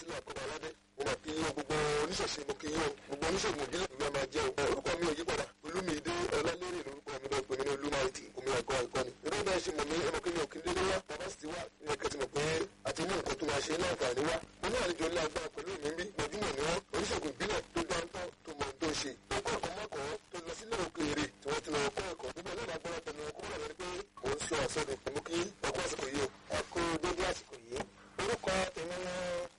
ìlú àkọ́kọ́ aládé mo máa kí yín gbogbo oníṣẹ̀ṣe mo kí yín o gbogbo oníṣègùn ìbílẹ̀ ìlú ẹ̀ máa jẹ́ o orúkọ mi ò yí padà olúmídé ọlálérè lórúkọ mi lọ́ọ́ pè mí ní olúmáìtì omi àgọ́ àìkọ́ni ìrọ̀ bẹ́ẹ̀ ṣe mọ̀ mí ẹ̀mọ́ kí mi ò kí n délé wá bàbá sì ti wá ní ẹ̀kẹ́ ti mọ̀ pé àti mú nǹkan tó máa ṣe láǹfààní wá mo ní àlejò ńlá agbára pẹ̀lú mi bí gbajúmọ̀ ni wọ́n oníṣègùn ìbílẹ̀ tó dáńtọ́ tó mọ̀ tó ṣe tó kọ́ ẹ̀kọ́ mọ́kọ́ tó lọ sílẹ̀ òkèèrè tí wọ́n ti lọ kọ́ ẹ̀kọ́ gbogbo ẹ̀lẹ́dàá gbọ́dọ̀ tẹnu ọkọ́ bọ́dà lẹ́ni pé mò ń sọ àsọdùn mo kí ẹ̀kọ́ àsìkò yìí o. ẹ kú dédé àsìkò yìí orúkọ tèmi ní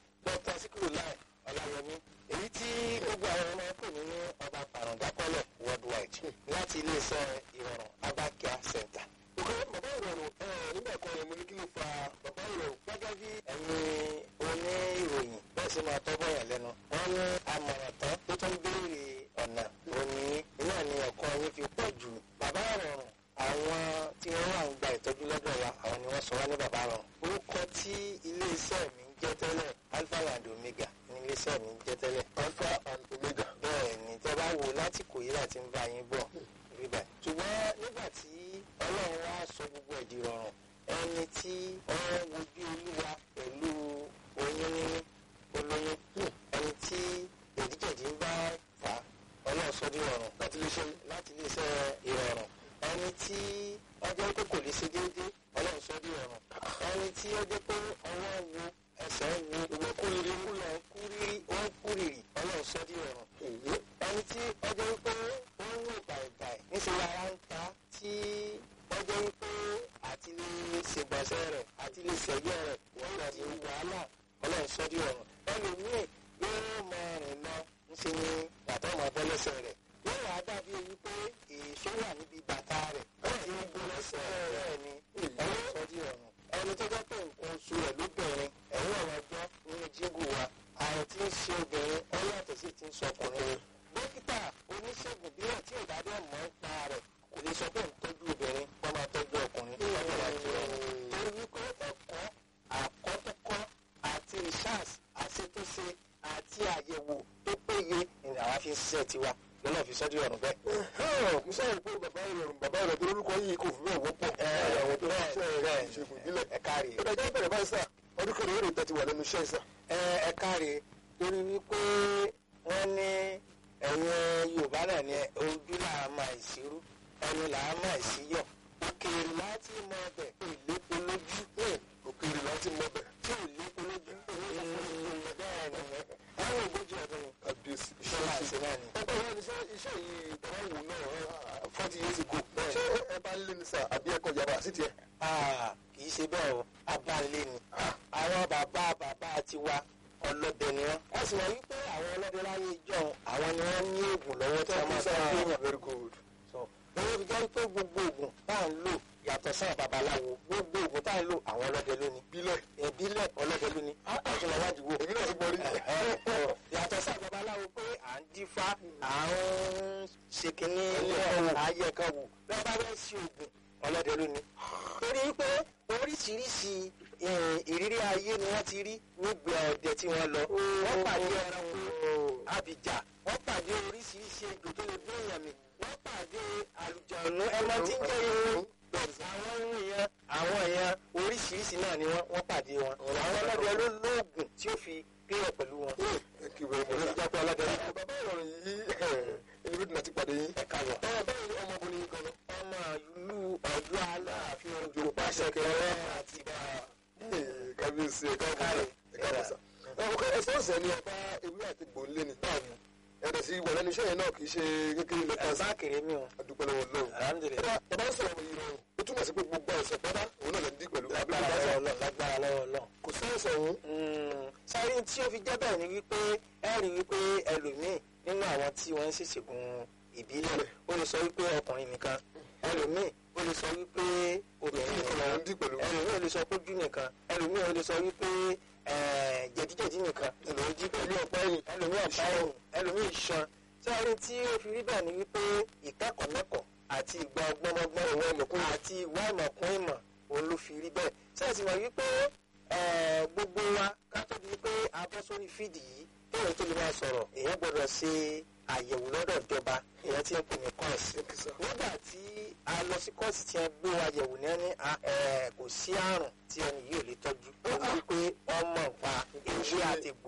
dr sikiru lai ọláyẹmí èyí tí gbogbo àwọn ọmọ pè mí ní ọba pàrọ̀dákọ́lẹ̀ worldwide láti iléeṣẹ́ ìrọ̀rùn abakia center. òkè bàbá ìrọ̀rùn ẹ̀ nígbà kan yẹn mo ní kí ló fa bàbá ìrọ̀rùn gẹ́gẹ́ bí ẹ̀yin oní ìròyìn bẹ́ẹ̀ sì máa tọ́gbọ́n yàn lẹ́nu wọ́n ní amọ̀ràn tán tó tún béèrè ọ̀nà òní iná ni ẹ̀kọ́ yín fi pọ̀ jù bàbá ìrọ̀rùn àwọn tí wọ́n wà ń gba ìtọ́jú lọ́dọ̀ wa àwọn ni wọ́n sọ wá ní bàbá ìrọ̀rùn orúkọ tí iléeṣẹ́ mi ń jẹ́ tẹ́lẹ̀ alpha and omega ní iléeṣẹ́ mi ń jẹ́ tẹ́lẹ̀ alpha and omega. bẹ́ẹ̀ ni tẹ́ bá wò láti kò yí láti ń bá yín bọ̀ rí báyìí. ṣùgbọ́n nígbà tí ọlọ́run wá sọ gbogbo ẹ̀dì rọrùn ẹni tí ọ̀rọ̀ wojú olúwa pẹ̀lú oyún níní olóyún ẹni tí jẹ̀díjẹ̀dí ń bá fà á ọlọ́run sọ di rọrùn láti lè ṣe láti lè ṣe ìrọ̀rùn ẹni tí ọjọ́ pé kò lè ṣe déédéé ọlọ́run sọ di rọrùn ẹni tí ọjọ́ pé ọwọ́ wo ẹsẹ̀ wo ìwọ kúrìrì kúlọ̀ kúrìrì ó ń kúrìrì ọlọ́run sọ di rọrùn èyí ẹni tí ọjọ́ wípé ó ń wò bàìbàì níṣẹ́ lára ń ta tí ọjọ́ wípé àti lè ṣègbọ̀nsẹ̀ rẹ̀ àti lè ṣẹ̀yẹ́ rẹ̀ wọ́n lọ ní wàhálà ọlọ́run sọ di rọrùn ẹlòmíì yóò mọ rìn lọ ńṣe ni bàtà ọmọ bọ́ lẹ́sẹ̀ rẹ̀ yóò wá dàbí wípé èso wà níbi bàtà rẹ̀ ó ti ń bọ́ lẹ́sẹ̀ rẹ̀ ni ọlọ́run sọ di rọrùn ẹni tó jẹ́ pé nǹkan oṣù rẹ̀ lóbìnrin ẹ̀yìn ọ̀rọ̀ gbọ́ nínú jíngù wa àrùn tí ń ṣe obìnrin ó yàtọ̀ sí ti ń sọkùnrin dókítà oníṣègùn bí wọn tí ò bá dé mọ̀ ń pa rẹ̀ kò lè sọ pé ń tọ́jú obìnrin kó máa tọ́jú ọkùnrin lọ́jọ́ iwájú rẹ̀ torí wípé ẹ̀kọ́ àkọ́tọ́kọ́ àti research àṣetúnṣe àti àyẹ̀wò tó péye ni àwa fi ń ṣiṣẹ́ tiwa lọ́nà fi sọ́jú ọ̀run bẹ́ẹ̀. mo sọ pé bàbá ìrọ̀rùn bàbá ìrọ̀rùn tó lórúkọ yìí kò fi bẹ́ẹ̀ wọ́pọ̀ àwọn tó ń ṣe ìṣègùn ìbílẹ̀. ẹ káre ó dájú bẹ̀rẹ̀ báyìí sà ọdún kan lórí ìtẹ́tí wà lẹ́nu iṣẹ́ sà. ẹ ẹ káre torí wípé wọ́n ní ẹ̀yin yorùbá náà ní ojú làá máa ìṣirú ẹnu làá máa ìṣíyọ̀ òkèèrè láti mọ ọbẹ̀ ìlépo lójú òkèèrè láti mọ bẹ̀. tí ò lépo lójú bẹ́ẹ̀ ni àwọn ògbójì ọdún ni kábíyèsí iṣẹ́ máa ṣe náà ni. ọgbà wọn ni iṣẹ́ iṣẹ́ yìí tọ́wọ́ wù náà forty years ago. ṣé ẹ bá ń lé ní sà àbí ẹ̀kọ́ yàrá sí tiẹ̀. Ah, kì í ṣe bẹ́ẹ̀ o abáńlé ni àwọn bàbá bàbá tiwa ọlọ́dẹ ni wọ́n. wọ́n sì mọ̀ wípé àwọn ọlọ́dẹ láyé ìjọ àwọn ni wọ́n ní oògùn lọ́wọ́ tí wọ́n máa fẹ́ gbéyàn. very good. sọ lọ́wọ́ fi jẹ́ pé gbogbo oògùn tá à ń lò yàtọ̀ sáà babaláwo gbogbo oògùn tá à ń lò àwọn ọlọ́dẹ lónìí. bílẹ̀ ìbílẹ̀ ọlọ́dẹ lónìí. àtúnlọ̀ wájú wo. èmi náà ti gbọ́ rí. yàtọ̀ sáà babaláwo pé à ń dífá à ń ṣe kínní ayé kan wò lọ́wọ́ bá bẹ́ẹ̀ sí oògùn ọlọ́dẹ lónìí. torí pé oríṣiríṣi eh, ìrírí ayé ni wọ́n ti rí nígbà ọdẹ tí wọ́n lọ. wọ́n pàdé ẹranko àbìjà wọ́n pàdé oríṣiríṣi ejò tó lè gbé èèyàn mi wọ́n pàdé àlùjọ̀nù ẹmọ tí ń jẹ́ irun àwọn ohun yẹn àwọn èèyàn oríṣiríṣi náà ni wọ́n wọ́n pàdé wọn. àwọn ọlọ́dẹ ló lóògùn tí ó fi kílẹ̀ pẹ̀lú wọn. thank you very olórí much. jápẹ́ ọlọ́dẹ ní bàbá ìrọ̀rùn yìí ẹni bí dùnà ti pàdé yín. ẹ̀ka lọ. báwo báwo ni ọmọkùnrin kan lọ. ọmọ ìlú ọjọ́ aláàfin ojú pàṣẹ kẹrẹ àti bá kábíyèsí ẹ̀ káàbọ̀ ẹ̀ káàbọ̀ sà. ọkọ ẹsẹ̀ ọ̀sẹ̀ ni ọba ewé àti gbòǹlé ni. ẹ̀rẹ̀ sí wà lẹ́nu iṣẹ́ yẹn náà kì í ṣe kékeré lẹ́ka sí. ẹ̀sán kéré mi o. adúpẹ́ lọ́wọ́ lọ́wọ́. alhamdulilayi. bàbá ń sọ̀rọ̀ yìí rọrùn ó túmọ̀ sí pé gbogbo àìsàn pátá òun náà lè dín pẹ̀lú lágbára lọ́wọ́ lọ lágbára lọ́wọ́ lọ. kò sí àìsàn òun. sáré tí ó fi jẹ́ bẹ́ẹ̀ ni wípé ẹ rí wípé ẹlòmíì nínú àwọn tí wọ́n ń ṣèṣègùn ìbílẹ̀ ó lè sọ wípé ọkùnrin nìkan ẹlòmíì ó lè sọ wípé obìnrin nìkan nìkan làwọn ń dín pẹ̀lú. ẹlòmíì ó lè sọ pójú nìkan ẹlòmíì ó lè sọ wípé eh, jẹ̀díjẹ̀dí nìkan ẹlòmíì jí pẹ̀lú ọ̀pá ẹ̀yìn ẹlòmíì ọ̀pá ẹ̀yìn ẹlòmíì iṣan sáré tí ó fi rí bẹ́ẹ̀ ni wípé ìkẹ́kọ̀ọ́ mẹ́kọ̀ọ́ àti ìgbà ọgbọ́nmọ́gbọ́n ìwọ ìmọ̀kún àti ìwà ìmọ̀kún ìmọ̀ òun ló fi rí bẹ́ẹ̀ sẹ́ẹ̀sì mọ̀ wípé eh, gbogbo wa ká tó di pé a bọ́ sórí fídì yìí kéèyàn tó lè máa sọ̀rọ̀ èèyàn gbọ́dọ̀ ṣe àyẹ̀wò lọ́dọ̀ ìjọba èèyàn ti ń pè ní kọ́ọ̀sì. nígbà tí a lọ sí kọ́ọ̀sì tí wọ́n gbé wa yẹ̀wò ní ẹni kò sí àrùn tí ẹni yìí ò lè tọ́jú. ó wí pé ọmọ nǹpa ewé àtẹ̀gbò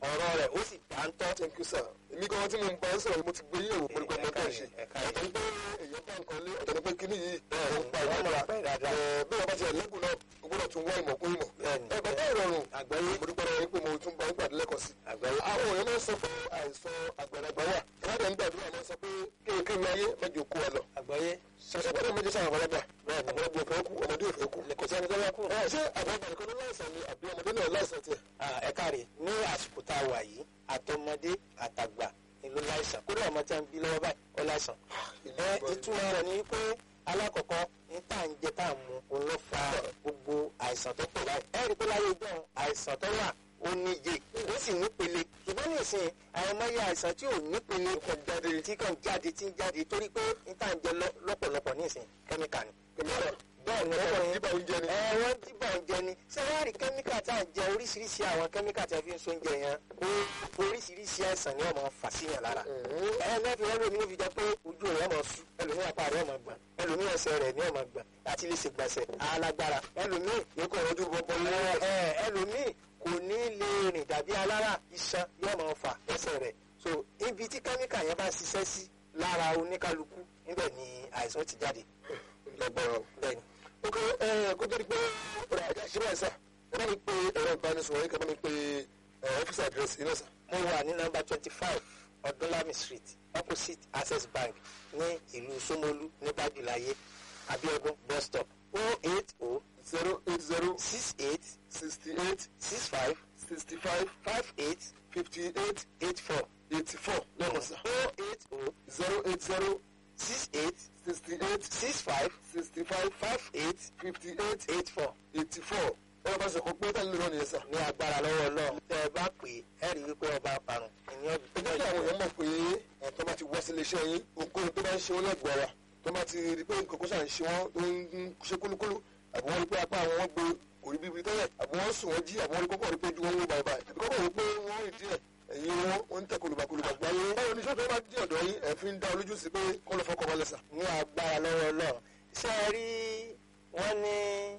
ọ̀rọ̀ rẹ̀ ó sì dáńtọ́. thank you sir èmi gan tí mo ń bá ń sọ̀rọ̀ mo ti gbé yẹ̀wò mo ní pé mo tẹ̀ ṣe ẹ̀ka ọ̀tọ̀ ní pé èèyàn bá nǹkan lé ọ̀tọ̀ ní pé kíní yìí ó ń pa Wọ́n ìwọ́n máa pa pẹ́ dáadáa. bí wọ́n bá ti ẹ̀lẹ́gùn náà o gbọ́dọ̀ tún wá ìmọ̀ kún ìmọ̀ Bẹ́ẹ̀ni. ẹ bàbá ìrọ̀rùn àgbáyé mo dúpẹ́ lọ́wọ́ yín pé mo tún bá ń gbàdúrà lẹ́kọ̀ọ́ sí àgbáyé. àwọn èèyàn máa ń sọ pé àìsàn àgbàlagbà wà ìwádìí ń gbàdúrà máa ń sọ pé kéèkéé ayé mẹ́jọ kó wa lọ àgbáyé. ṣàṣàgbọ́dọ̀ méjì sáà àgbàlagbà àgbàlagbà òfin kú ọmọdé òfin kú kò sẹ́ni tó bá kú. ẹ ṣé àgbàlagbà nìkan ló láìsàn ni àbí ọmọdé náà láìsàn tiẹ̀ Ah, ẹ káre ní àsìkò tá a wà yìí àtọmọdé àtàgbà ni ló láìsàn kódà ọmọ tí a ń bí lọ́wọ́ báyìí ó láìsàn. ẹ ìtumọ̀ rẹ̀ ni pé alákọ̀ọ́kọ́ ní tá à ń jẹ tá à ń mu òun ló fa gbogbo àìsàn tó pọ̀ báyìí. ẹ rí i pé láyé gbọ́n àìsàn tó wà ó níye ó sì nípele ṣùgbọ́n ní ìsìn àìmọye àìsàn tí ò nípele kàn jáde tí kàn jáde tí ń jáde torí pé ní tá à ń jẹ lọ- lọ́pọ̀lọpọ̀ ní ìsìn kẹ́míkà ni. kẹmíkà bẹ́ẹ̀ ni ọkọ̀ ọkùnrin nípa oúnjẹ ni ẹ wọ́n dìbò oúnjẹ ni ṣé wọ́n rí kẹ́míkà tá à ń jẹ oríṣiríṣi àwọn kẹ́míkà tí a fi ń so oúnjẹ yẹn ó oríṣiríṣi àìsàn ni wọ́n máa ń fà síyàn lára. ẹ mẹ́fì wọn lómi ló fi jẹ pé ojú rẹ̀ máa sú ẹlòmí apá rẹ̀ máa gbọ̀n ẹlòmí ẹsẹ̀ rẹ̀ ní ọmọ gbọ̀n láti lè ṣègbọ̀nsẹ̀ alágbára ẹlòmí yóò kọ́ ọdún bọ́bọ́ ní ẹ ẹlòmí kò ní lè rìn dàbí alára iṣan yóò máa fà lẹ́sẹ̀ rẹ̀ so ibi tí kẹ́míkà yẹn bá ṣiṣẹ́ sí lára oníkálukú níbẹ̀ ni àìsàn ti jáde lágbára bẹ́ẹ̀ ni. ok ẹ kó tó di pé ọ̀rọ̀ àjà ṣe báyìí sà ẹ bá mi pe ẹ̀rọ ìbánisọ̀rọ̀ yín kẹ́ bá mi pe ọ́fíìsì àdírẹ́sì yín náà sà. mo wà ní nọ́mbà twenty five ọdúnlami street opposite access bank ní ìlú Ṣómólú ní bájúláyé abiodun bus stop o eight o zero eight zero six eight sixty eight six five sixty five five eight fifty eight eight four eighty four lẹ́kọ̀ọ́ sà. o eight o zero eight zero six eight sixty eight six five sixty five five eight fifty eight eight four eighty four ẹ̀rọ bá sọ̀kọ́ pé táyà lónìí yẹn sà. ní agbára lọ́wọ́ Ọlọ́run tẹ́ ẹ bá pè é ẹ rí i wípé ọba parun ìní ẹ jẹ́ kí àwọn èèyàn mọ̀ pé ẹ̀ tó bá ti wá sílé iṣẹ́ yín ohunkóhun tó bá ń ṣe wọ́n lẹ́gbọ̀ọ́ ara tó bá ti rí pé nǹkan kó ṣà ń ṣe wọ́n tó ń ṣe kúlúkúlú àbí wọ́n rí pé apá àwọn wọn gbé kò rí bíbi tẹ́lẹ̀ àbí wọ́n sùn wọ́n jí àbí wọ́n rí kókó rí pé ojú wọn ń wó báyìí báyìí àbí kókó rí pé wọ́n rìn díẹ̀ ẹ̀yìn wọn wọ́n ń tẹ̀ kolùbàkolùbà gbáyé báwo ni sọ́dọ̀ bá dí ọ̀dọ̀ yín ẹ̀ fi ń dá olójú sí pé kọ́ ló fọkọ̀ balẹ̀ sà. ní agbára lọ́wọ́ Ọlọ́run ṣé ẹ rí wọ́n ní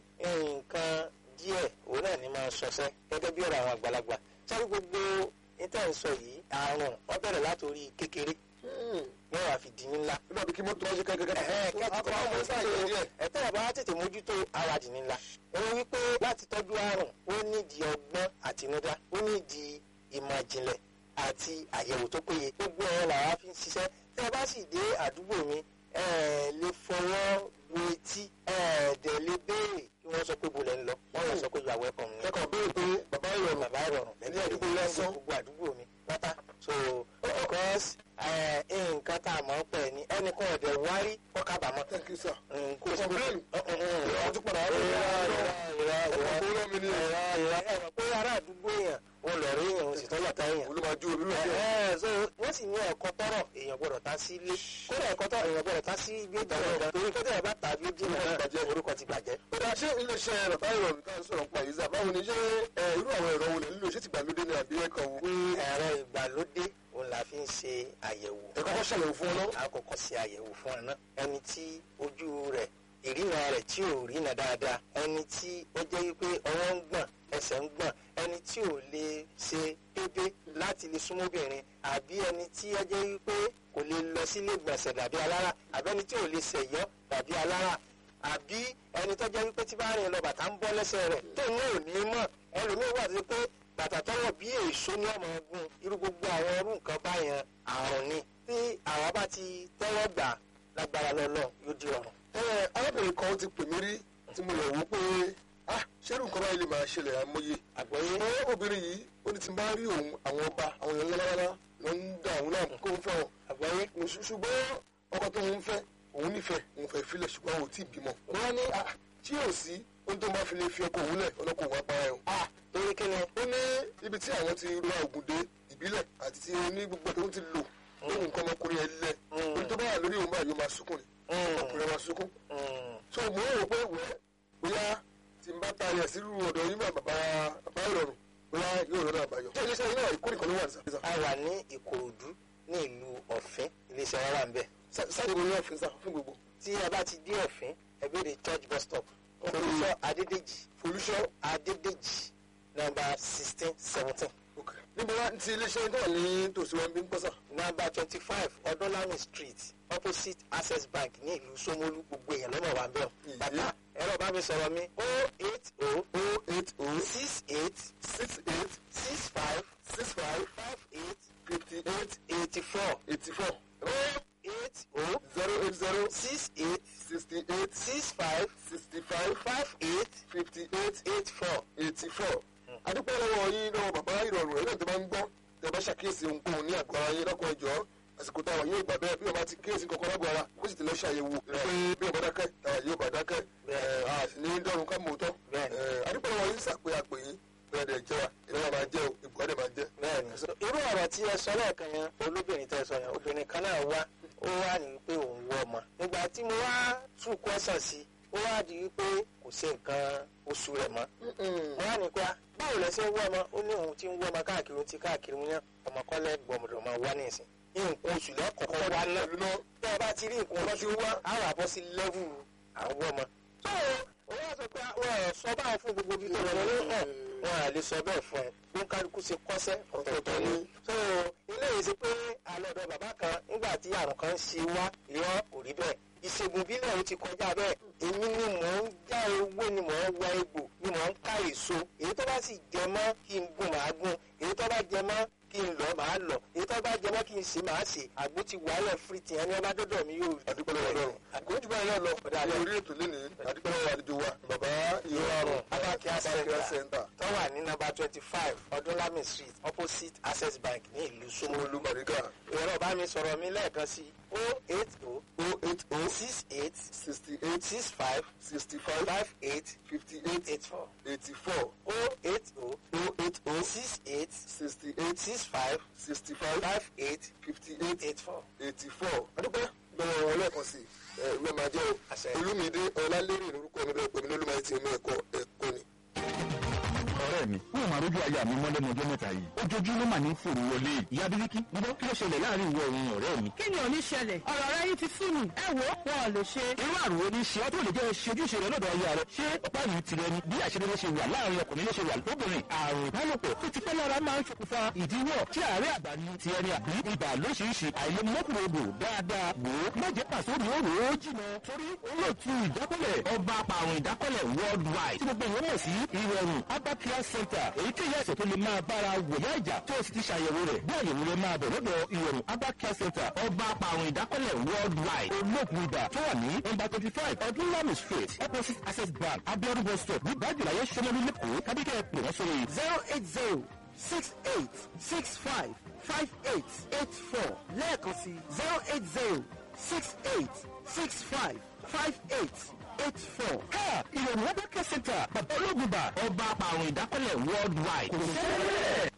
nǹkan díẹ̀ òun náà ní máa ṣọṣẹ́ gẹ́gẹ́ bí ọ̀rọ̀ àwọn àgbàlagbà sáré gbogbo níta ń sọ yìí àrùn wọ́n bẹ̀rẹ̀ látòrí kékeré ní wàá fi di ní ńlá. nígbà bí kí mọ́tò wá ṣe kẹ́kẹ́ ẹ̀ẹ́dẹ́gbẹ̀ta ọmọ sáyẹn ẹ̀tẹ́ ẹ̀ bá tètè mójútó ara dì ní ńlá. òun wípé láti tọ́jú àrùn ó nídìí ọgbọ́n àtinúdá ó nídìí ìmọ̀ ìjìnlẹ̀ àti àyẹ̀wò tó péye gbogbo ẹ̀ làwa fi ń ṣiṣẹ́ tẹ́ ẹ bá sì dé àdúgbò mi ẹ lè fọwọ́ bu etí ẹ̀ẹ́dẹ̀ lè béèrè kí wọ́n sọ pé bolẹ̀ ń lọ wọ́n yóò sọ pé you are welcome ni. kẹ́kọ̀ọ́ béèrè pé bàbá ìrọ̀rùn bàbá ìrọ̀rùn ní àdúgbò lásán. gbogbo àdúgbò mi pátá so because ẹ, nǹkan tá a mọ̀ ń pẹ̀ ni ẹnìkan ọ̀dẹ̀ wárí kọ́kábàámọ̀ thank you sir. kò sí complain. ìrọ̀ wọ́n tún padà wá lórí ọkọ̀ tó rọ́ mi ní ẹ̀rọ pé ará àdúgbò èèyàn ò lọ rí èèyàn ò sì tọ́jà tá èèyàn. olùmọ̀jú omi rẹ̀ díẹ̀. Ẹ, so wọ́n sì ní ẹ̀kọ́ tọ́rọ̀ èèyàn gbọ́dọ̀ tá sí ilé kódà ẹ̀kọ́ tọ́rọ̀ èèyàn gbọ́dọ̀ tá sí ibi ìtọ́rọ̀ ìgbà torí kódà ẹ̀ bá tàbí ó jìnnà náà orúkọ ti bàjẹ́. Bọ́dà ṣé iléeṣẹ́ bàbá ìrọ̀rùn tá à ń sọ̀rọ̀ nípa yìí sà báwo ni ṣé ẹ, irú àwọn ẹ̀rọ wo lè nílò ṣé ti gbàlódé ni àbí ẹ̀kọ́ wo? ẹ̀rọ ìgbàlódé òun la fi ń ṣe àyẹ̀wò Ẹ kọ́kọ́ ṣàyẹ̀wò fún ọ náà. àkọ́kọ́ ṣe àyẹ̀wò fún ẹ náà ẹni tí ojú rẹ̀ ìrìnà rẹ̀ tí ò rìnà dáadáa ẹni tí ó jẹ́ wípé ọwọ́ ń gbọ̀n ẹsẹ̀ ń gbọ̀n ẹni tí ò lè ṣe pépé láti lè súnmọ́bìnrin àbí ẹni tí ó jẹ́ wípé kò lè lọ sílé gbọ̀nsẹ̀ dàbí alára àbí ẹni tí ò lè ṣẹ̀yọ́ dàbí alára àbí ẹni tó jẹ́ wípé tí bá rìn lọ bàtà ń bọ́ lẹ́sẹ̀ rẹ̀ tó ní ò ní mọ̀ ẹlòmíì wà tó pé bàtà tọwọ́ bí èso ní ọmọ ọgbọ́n irú gbogbo àwọn irú nǹkan báyẹn àrùn ni tí àwa bá ti tẹ́wọ́ gbà lágbára lọ́lọ́ yóò di ọ̀run. Ẹ arábìnrin kan ti pè mí rí tí mo lọ wò ó pé ah ṣé irú nǹkan báyìí lè máa ṣẹlẹ̀ àmọye. àgbọ̀yé Ẹ obìnrin yìí ó ní tí n bá rí òun àwọn ọba àwọn èèyàn lọ́lọ́lọ́lá ló ń dá òun náà kó ń fẹ́ wọn. àgbọ̀yé Ṣù- ṣùgbọ́n ọkọ tó ń fẹ́ òun nífẹ̀ẹ́ òun fẹ́ filẹ̀ ṣùgbọ́n òun ò tí ì bímọ. Wọ́n á ní ah tí yóò sí ohun tó máa fi lè fi ọkọ òun lẹ̀ ọlọ́kọ̀ òun apá ẹ̀ o. ah torí kí ni ó ní ibi tí àwọn ti ra ògùn dé ìbílẹ̀ àti ti ní gbogbo tó ń ti lò lóhùn nǹkan ọmọkùnrin ẹ̀ lẹ̀ Mm. ohun tó bá wà lórí òun báyìí ó máa sunkún ni ọkùnrin máa sunkún. so mo ń rò pé wẹ́ bóyá tí n bá ta ẹ̀ sírú ọ̀dọ̀ yín bá bàbá bàbá ìrọ̀rùn bóyá yóò rọ́nà àbáyọ. ṣé iléeṣẹ́ yín náà ìkórè kan ló wà ní sàfihàn. a wà ní ìkòròdú ní ìlú ọ̀fìn iléeṣẹ́ wa wà ń bẹ̀. sáyé wo ni wọ́n fi ń sá fún gbogbo. tí a bá ti dé ọ̀fìn ẹ béèrè church bus stop olùsọ adédèjì folúṣọ́ adédèjì nọ́mbà sixteen seventeen ok níbo wá ti iléeṣẹ́ náà ní tòsí wọn bí ń pọ́sà. nọ́mbà twenty five ọdúnlami street opposite access bank ní ìlú Ṣómólú gbogbo èèyàn lọ́mọ wa ń bẹ̀ Ìyé. bàbá ẹ̀rọ bá mi sọ̀rọ̀ mi o eight o o eight o six eight six eight six five six five five eight fifty eight eighty four eighty four o eight o zero eight zero six eight sixty eight six five sixty five five eight fifty eight eight four. eighty four. adúpẹ́ lọ́wọ́ yín lọ́wọ́ bàbá ìrọ̀rùn ẹ̀rọ tó máa ń gbọ́ tẹ bá ṣàkíyèsí ohunkóhun ní àgọ́ ara yín lọ́kọ̀ ẹ̀jọ́ àsìkò táwọn yóò gbà bẹ́ẹ̀ bí wọ́n bá ti kíyèsí kankan lágbo ara kó sì ti lọ ṣàyẹ̀wò pé bí wọ́n bá dákẹ́ táwọn yóò bá dákẹ́ ẹ̀ a sì ní dọ́run ká mọ̀ tọ́. Bẹ́ẹ̀ni. adúpẹ́ lọ́wọ́ yín sàpé àpè yín bẹ́ẹ̀ dẹ̀ jẹ́ wa ìrora máa jẹ́ o ìbùkọ́ dẹ̀ máa jẹ́. bẹ́ẹ̀ni irú ọ̀rọ̀ tí ẹ sọ lẹ́ẹ̀kan yẹn olóbìnrin tẹ́ sọ yẹn obìnrin kan náà wá ó wá ní wípé òun wọ ọmọ nígbà tí mo wá tún kọ́sàn sí ó wá di wípé kò sí nǹkan oṣù rẹ̀ mọ́ mo wá ní pé ah, báwo lẹ ṣe ń wọ ọmọ ó ní òun ti ń wọ ọmọ káàkiri òun ti káàkiri wọn ọmọ kọ́lẹ́ gbọmọdọ̀ máa wá nísìn nǹkan oṣù lẹ́kọ̀ọ́kọ́ wá náà ìlú náà tẹ́ ẹ bá ti rí nǹkan oṣù wá á wà bọ́ sí lẹ́vù àwọn ọmọ. tó o wá sọ pé wọn ò sọ báwọn fún gbogbo ibi tó lọ ní hàn wọn à lè sọ bẹ́ẹ̀ fún ẹ bí kálukú ṣe kọ́sẹ́ ọ̀tọ̀ọ̀tọ̀ ni. tó o ilé yìí ṣe pé alọ́dọ̀ bàbá kan nígbà tí àrùn kan ṣe wá irọ́ kò rí bẹ́ẹ̀ ìṣègùn bílẹ̀ ó ti kọjá bẹ́ẹ̀ èmi ni mò ń já ewé ni mò ń wá egbò ni mò ń ká èso èyí tó bá sì jẹ mọ́ kí n gún màá gún èyí tó bá jẹ mọ́ kí n lọ màá lọ èyí tó bá jẹ mọ́ kí n ṣe màá ṣe àgbo ti wàhálẹ̀ fírìtì ẹni ọba dọ́dọ̀ mi yóò rí. adúpẹ́ lọ́wọ́ lọ́rùn àkójù báyìí náà lọ ní orí ètò lénìí adúpẹ́ lọ́wọ́ àlejò wa bàbá ìrọ̀rùn Abakia Abakia Center Center tó wà ní nọ́mbà twenty five ọdúnlami street opposite access bank ní ìlú Ṣómólú. Ṣómólú Bàrígà ẹ̀rọ bá mi sọ̀rọ̀ mi lẹ́ẹ̀kan sí o eight o o eight o six eight sixty eight six five sixty five five eight fifty eight eight four eighty four o eight o o eight o six eight sixty eight six five sixty five five eight fifty eight eight four. eighty four adúpẹ́ lọ́wọ́ wọn lẹ́ẹ̀kan sí ẹ ìwé máa jẹ́ o Àṣẹ. olúmídé ọlálérè lórúkọ mi bẹ́ẹ̀ pẹ̀lú olúmọ ẹtì omi ẹ̀kọ́ ẹ̀kọ́ ni. ọ̀rẹ́ mi wọn ò máa rójú aya mi mọ́ lẹ́nu ọjọ́ mẹ́ta yìí ojoojúmọ́ mà ní fòrò wọlé ìyá bíríkì gbọ́ kí ló ṣẹlẹ̀ láàrin ìwọ òun ọ̀rẹ́ mi. kí ni ò ní ṣẹlẹ̀ ọ̀rọ̀ rẹ yìí ti sú mi ẹ wò ó wọn ò lè ṣe. irú àrùn wo ni ṣe ọ́ tó lè jẹ́ ṣe ojúṣe rẹ lọ́dọ̀ aya rẹ ṣé ọ̀pá yìí tirẹ̀ ni bí àṣírí ṣe wà láàrin ọkùnrin ló ṣe wà lóbìnrin àrùn ìbálòpọ̀ tó ti pẹ́ lára máa ń ṣokùnfà ìdíwọ́ tí àárẹ̀ àgbà ni ti ẹni àbí ibà lóṣìṣì àìlèmọ́kùnrin odò dáadáa wò ó má jẹ́ pàṣẹ òní ó rò ó jìnà torí olóòtú ìdákọ́lẹ̀ ọba apàrùn ìdákọ́lẹ̀ worldwide tí gbogbo ìwọ́n mọ̀ sí ìrọ̀rùn Abakia Center èyíkéyìí àìsàn tó lè máa bára wòyá ìjà tó o sì ti ṣàyẹ̀wò rẹ̀ bí àyẹ̀wò rẹ̀ máa bẹ̀ lọ́dọ̀ ìrọ̀rùn Abakia Center ọba apàrùn ìdákọ́lẹ̀ worldwide olóògùn ibà tó wà ní nọ́mbà twenty five ọdúnlami street opposite access bank abiodun bus stop ní bájúláyé sọmọlú lẹ́kọ̀ọ́ kábíkẹ́ pè wọ́n sórí zero eight zero six eight six five five eight eight four lẹ́ẹ̀kan sí zero eight zero six eight six five five eight eight four. ká ìrọ̀rùn Abakia Center bàbá olóògùn ibà ọba apàrùn ìdákọ́lẹ̀ worldwide kò sẹ́lẹ̀.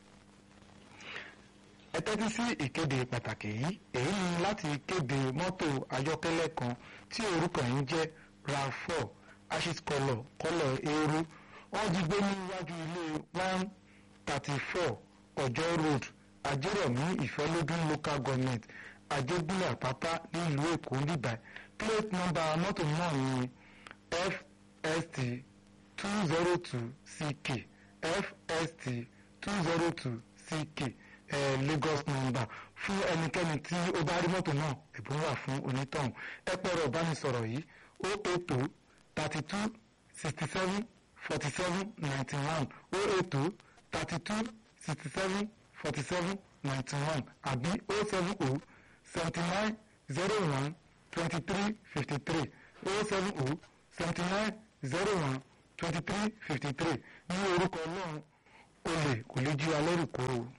ẹ tẹ́tí sí ìkéde pàtàkì yìí èyí ni láti kéde mọ́tò ayọ́kẹ́lẹ́ kan tí orúkọ yìí ń jẹ́ rav4 ashit kọlọ̀ kọlọ̀ eérú wọ́n jí gbé níwájú ilé one thirty four ọjọ́ road ajérọ̀mí ìfẹ́lódún local government ajégúnlẹ̀ àpápá nílùú èkó níbà plate number mọ́tò náà ni fst two zero two ck fst two zero two ck eh, lagos number fún ẹnikẹ́ni tí ó bá rí mọ́tò náà ẹ̀bùn wà fún onítọ̀hún ẹ pẹ̀rọ ìbánisọ̀rọ̀ yìí ó ètò thirty two sixty seven forty seven ninety one ó ètò thirty two sixty seven forty seven ninety one àbí ó seven ó seventy nine zero one twenty three fifty three ó seven ó seventy nine zero one twenty three fifty three ní orúkọ náà olè kò lè jí wa lẹ́rù kó o.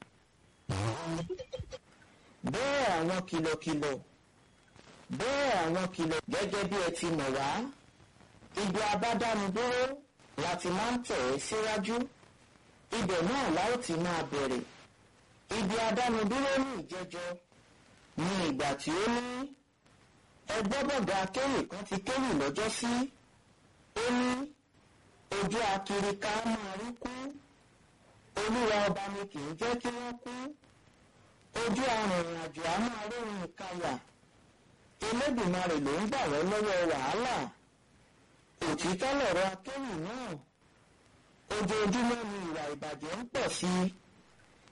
bẹ́ẹ̀ àwọn kìlọ̀kìlọ̀ bẹ́ẹ̀ àwọn kìlọ̀ gẹ́gẹ́ bí ẹ ti mọ̀ wá ibi abádánudúró láti máa ń tẹ̀ ẹ́ síwájú ibẹ̀ náà la ó ti máa bẹ̀rẹ̀ ibi adánudúró ní ìjẹjọ ní ìgbà tí ó ní ẹgbọ́bọ̀gà akéwì kan ti kéwì lọ́jọ́ sí ó ní ojú akiri ká máa rí kú olúwa ọba ni kì í jẹ́ kí wọ́n kú ojú arìnrìn àjò á máa rírun ìkayà Elédùmarè ló ń gbà wọ́n lọ́wọ́ wàhálà òtítọ́ lọ̀rọ̀ akéwì náà ojoojúmọ́ ni ìwà ìbàjẹ́ ń pọ̀ sí i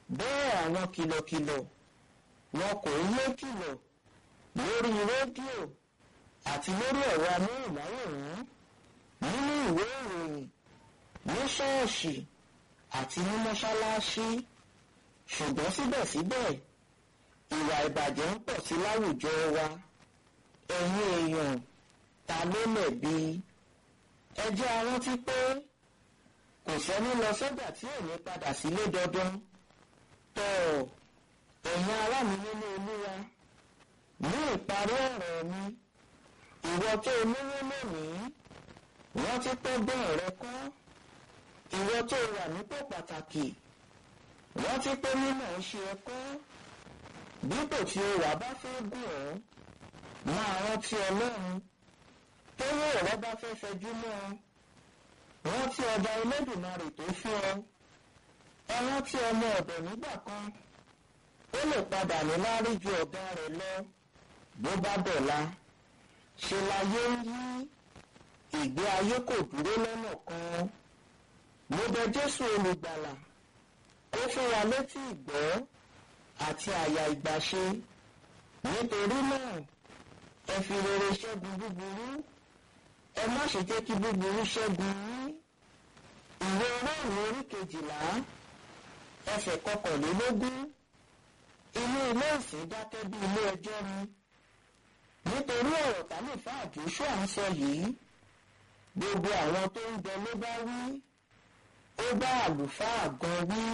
bẹ́ẹ̀ àwọn kìlọ̀kìlọ̀ wọn kò yé kìlọ̀ lórí rédíò àti lórí ẹ̀rọ amóhùnmáwòrán nínú ìwé ìròyìn ní ṣọ́ọ̀ṣì àti ní mọ́ṣáláṣí ṣùgbọ́n síbẹ̀síbẹ̀ ìwà ìbàjẹ́ ń pọ̀ sí láwùjọ wa ẹ̀yin èèyàn ta ló lẹ̀bi ẹ jẹ́ a rántí pé kò sẹ́ni lọ sọ́jà tí ò ní padà sílé dandan tọ́ ẹ̀yin ará mi nínú olúwa ní ìparí ọ̀rọ̀ mi ìwọ tó olówó lónìí rántí pé bẹ́ẹ̀ rẹ kọ́ ìwọ tó wà nípò pàtàkì rántí pé mímọ̀ ń ṣe ẹ̀kọ́ dípò tí o wà bá fẹ́ gùn ọ́ máa rántí ọlọ́run tówó ọ̀rọ̀ bá fẹ́ fẹjú mọ́ ọ rántí ọba Elédùmarè tó fún ọ ẹ rántí ọmọ ọ̀dọ̀ nígbà kan ó lè padà ní lárí ju ọ̀gá rẹ̀ lọ bó bá dọ̀la ṣe láyé ń yí ìgbé ayé kò dúró lọ́nà kan mo bẹ̀ Jésù olùgbàlà kó fún wa létí ìgbọ́ àti àyà ìgbàṣe nítorí náà ẹ fi rere ṣẹ́gun búburú ẹ má ṣe jẹ́ kí búburú ṣẹ́gun yín ìwé Róòmù orí kejìlá ẹsẹ̀ kọkànlélógún inú ilé ìsìn dákẹ́ bí ilé ẹjọ́ ni nítorí ọ̀rọ̀ tálífà Joshua ń sọ yìí gbogbo àwọn tó ń bẹ ló bá wí ó bá àlùfáà gan wí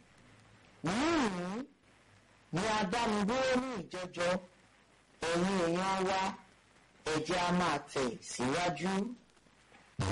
níhìn ni adánidúró ní ìjẹjọ ẹ̀yin èèyàn wa ẹ jẹ́ a máa tẹ̀ síwájú.